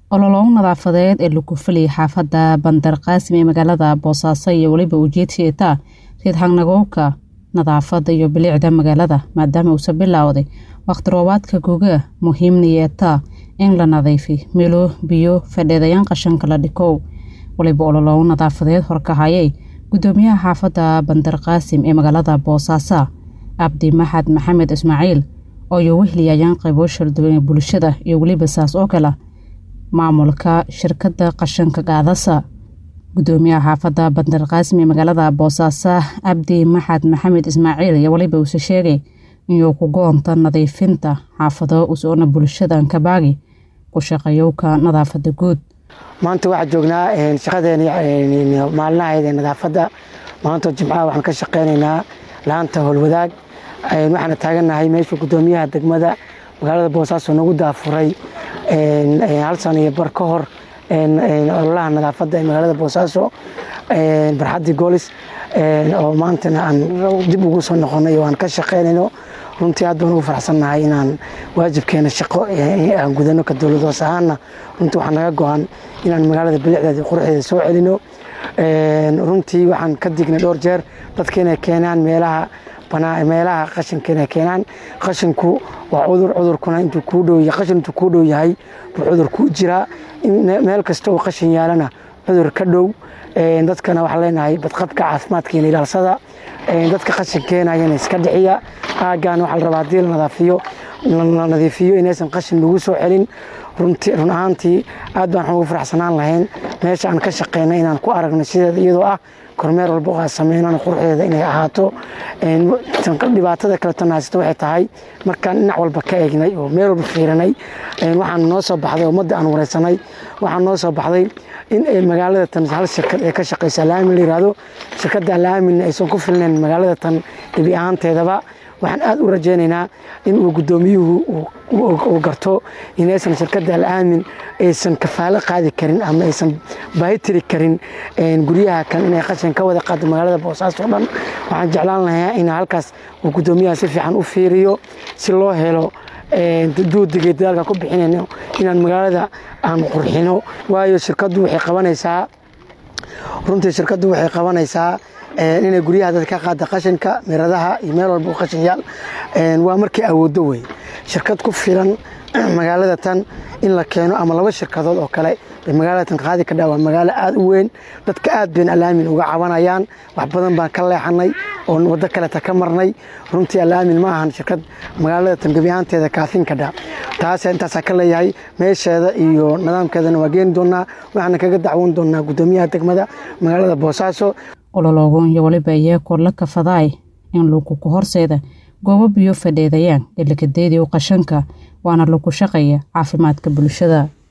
ololoon nadaafadeed ee lagu fuliyay xaafadda bandar qaasim ee magaalada boosaaso iyo weliba ujeedsieta reed hangnagowka nadaafadda iyo bilicda magaalada maadaama uusa bilowday wakhti roobaadka guga muhiimnayeeta in la nadiifi milo biyo fadheedayaan qashanka la dhikow waliba ololoon nadaafadeed horkahayay gudoomiyaha xaafadda bandar qaasim ee magaalada boosaaso cabdi maxad maxamed ismaaciil oo iyo wehliyayaan qaybo sharduwan ee bulshada iyo weliba saas oo kale maamulka shirkadda qashanka gaadasa gudoomiyaha xaafadda bandar qaasim ee magaalada boosaaso cabdi maxad maxamed ismaaciil iyo weliba uuse sheegay inuu ku goonta nadiifinta xaafado usoona bulshadan kabaagi ku shaqeeyowka nadaafada guud maanta waxaa joognaa shaqadeeni maalinahayd ee nadaafadda maanta jimcaha waxaan ka shaqeynaynaa laanta howlwadaag waxaana taagannahay meesha gudoomiyaha degmada magaalada boosaaso nagu daafuray hal sano iyo bar ka hor ololaha nadaafadda ee magaalada boosaaso barxaddii goolis oo maantana aan dib ugu soo noqonay oo aan ka shaqeynayno runtii aad baan ugu faraxsannahay inaan waajibkeena shaqo aan gudano ka dowlad hoos ahaana runtii waxaa naga go-an inaan magaalada bilicdeeda quruxdeeda soo celino runtii waxaan ka dignay dhowr jeer dadka inay keenaan meelaha meelaha qashinka inay keenaan qashinku waa cudur cudurkuna intuu kuu dhow qashin intuu kuu dhow yahay buu cudur kuu jiraa meel kasta oo qashin yaalana cudur ka dhow dadkana waxaan leenahay badqabka caafimaadkeena ilaalsada dadka qashin keenayana iska dhixiya aaggan waxaa la rabaa haddii la nadaafiyo la nadiifiyo inaysan qashin lagu soo celin runtii run ahaantii aad baan ugu faraxsanaan lahayn meesha aan ka shaqeyna inaan ku aragno sideeda iyadoo ah kormeer walba oo aan sameynana quruxdeeda inay ahaato dhibaatada kaleetona haysata waxay tahay markaan dhinac walba ka eegnay oo meel walba fiirinay waxaan noo soo baxday ummadda aan wareysanay waxaan noo soo baxday in magaalada tan hal shirkad ee ka shaqeysa laamin la yirahdo shirkadda laamin aysan ku filnayn magaalada tan gebi ahaanteedaba waxaan aad u rajaynaynaa in uu gudoomiyuhu uu garto inaysan shirkadda alaamin aysan kafaalo qaadi karin ama aysan baahi tiri karin guryaha kan inay qashin ka wada qaado magaalada boosaaso o dhan waxaan jeclaan lahaa in halkaas uu gudoomiyaha si fiican u fiiriyo si loo helo duudigay dadaalka ku bixinayno inaan magaalada aan qurxino waayo shirkaddu waxay qabanaysaa runtii shirkaddu waxay qabanaysaa inay guryaha dad ka qaada qashinka miradaha iyo meel walba qashin yaal waa markay awooddo wey shirkad ku filan magaalada tan in la keeno ama laba shirkadood oo kale bay magaalada tan qaadi ka dhaa waa magaalo aada u weyn dadka aad bayn alaamin uga cabanayaan wax badan baan ka leexanay oo waddo kaleta ka marnay runtii alaamin ma ahan shirkad magaalada tan gebi ahaanteeda kaafin ka dhaa taas intaasaa ka leeyahay meesheeda iyo nidaamkeedana waa geeni doonaa waxaana kaga dacwoon doonaa gudoomiyaha degmada magaalada boosaaso ololoogon iyo waliba iyaakoo la kafadaay in lagu ku horseeda goobo biyo fadheedayaan galikadeedii u qashanka waana lagu shaqaya caafimaadka bulshada